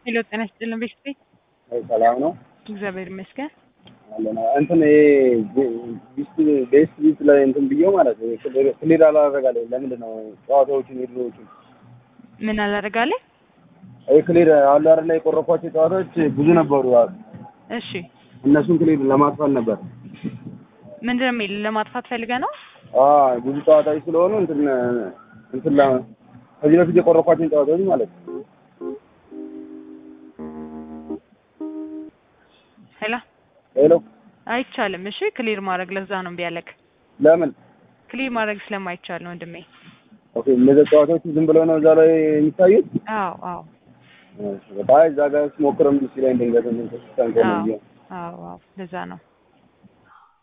ሄሎ ጤና ይስጥልን ቤተሰቤ ሰላም ነው እግዚአብሔር ይመስገን። አለን። እንትን ይሄ ቢስት ቤስት ቢት ላይ እንትን ብዬው ማለት ነው ክሊር አላደረጋለኝ። ለምንድን ነው ጨዋታዎችን የድሮዎችን ምን አላደርጋለ? ይሄ ክሊር አሉ አይደል ላይ የቆረኳቸው ጨዋታዎች ብዙ ነበሩ። እሺ እነሱን ክሊር ለማጥፋት ነበር። ምንድን ነው የሚል ለማጥፋት ፈልገ ነው? አዎ ብዙ ጨዋታዎች ስለሆኑ እንትን እንትን ላ ከዚህ በፊት የቆረኳቸውን ጨዋታዎች ማለት ነው። ሄሎ ሄሎ አይቻልም። እሺ ክሊር ማድረግ ለዛ ነው እምቢ ያለክ። ለምን ክሊር ማድረግ ስለማይቻል ነው ወንድሜ። ኦኬ እነዚህ ጨዋታዎች ዝም ብለው ነው እዛ ላይ የሚታዩት? አዎ አዎ በጣም እዛ ጋር ስሞክረም ደስ ይለኝ ድንገት እንትን ተስተንከ ነው አዎ አዎ ለዛ ነው